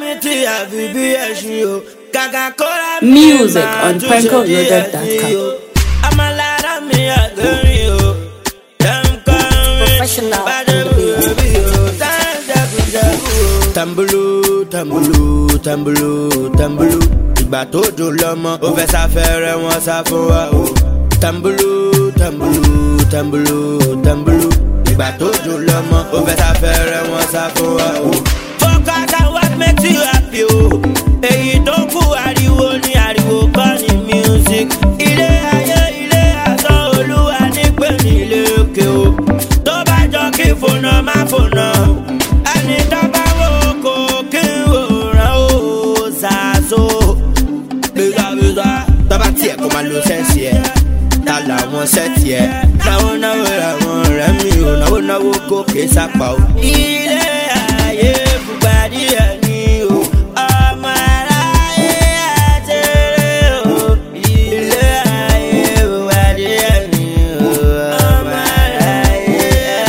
mi ti àfi bí ẹṣin o kàkà kóra mi Music máa on tún ṣe bí prankoloaded.com. ẹṣin o. ọmọlára mi àgbẹ̀rin o dem kọ́ mi Professional bàdé on the beat. bùrọ̀bì o dáńdẹ́kùjẹ́kù o. tambulu tambulu tambulu tambulu ìgbà tó dùn lọ́mọ ó fẹ́ sáfẹ́rẹ́ wọn sá fún wa o. tambulu tambulu tambulu tambulu ìgbà tó dùn lọ́mọ ó fẹ́ sáfẹ́rẹ́ wọn sá fún wa o. focus on what makes you happy o. èyí tó kù ariwo ni ariwo kọ́ ni music. ilé ayé ilé asán olúwa nígbè ní ilé òkè o. tó bá jọ kí fònà má fònà. ẹni tó bá wò kó kí wòran o ṣàṣọ. bísàbísà tó bá tiẹ̀ kó máa lo sẹ́ǹsì ẹ̀ ta làwọn sẹ́ẹ̀tì ẹ̀. náwó náwó làwọn ọ̀rẹ́ mi ò náwó náwó gòkè sápá o. ilé ayé fúgbàdì ẹ̀ ní o. ọmọ aráyé àtẹrẹ o. ilé ayé fúgbàdì ẹ̀ ní o. ọmọ aráyé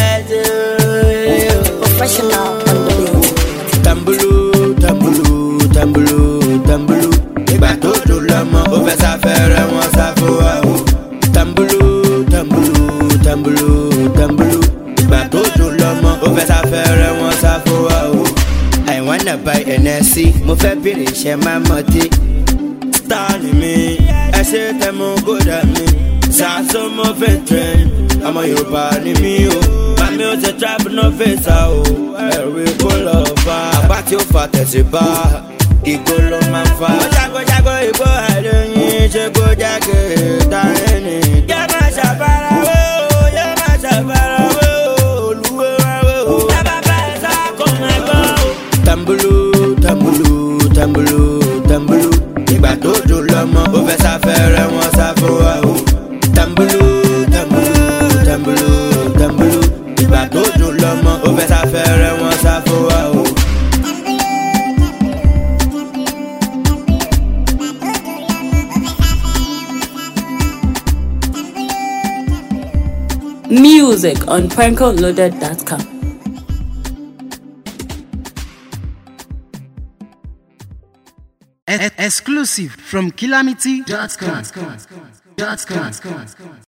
àtẹrẹ o Professional on the beat. tambulu tambulu tambulu tambulu ìgbà tó dùn lọ́mọ ó fẹ́ sáfẹ́rẹ́ wọn sá fún wa o. tambulu tambulu tambulu tambulu ìgbà tó dùn lọ́mọ ó fẹ́ sáfẹ́rẹ́ wọn sá fún wa o. I wanna buy NSC mo fẹ́ bèrè iṣẹ́ máa mọ̀ dé. star ni mi ẹ ṣe tẹmu kódà mi ṣàṣọ mo fẹ́ trend ọmọ yorùbá ni mi o mami ó ṣe trap no face o ẹ̀rí kó lọ fa apá tí ó fa tẹ̀sí bá ìgò ló máa fa. ó ṣàkóṣàkó ìbò àdéhùn ṣe kó jáde dáhìn ní. yóò máa ṣàfarawé o yóò máa ṣàfarawé o olúwo wáwé o. tábàbà ẹ̀ sá kò máa gbọ́ o. tambulu tambulu tambulu tambulu ìgbà tó dùn lọ́mọ ó fẹ́ sáfẹ́rẹ́ wọn sá fún wa o. tambulu tambulu tambulu tambulu ìgbà tó dùn lọ́mọ ó fẹ́ sáfẹ́rẹ́ wọn sá fún wa o. Music on prankoloaded.com. E- exclusive from calamity.com.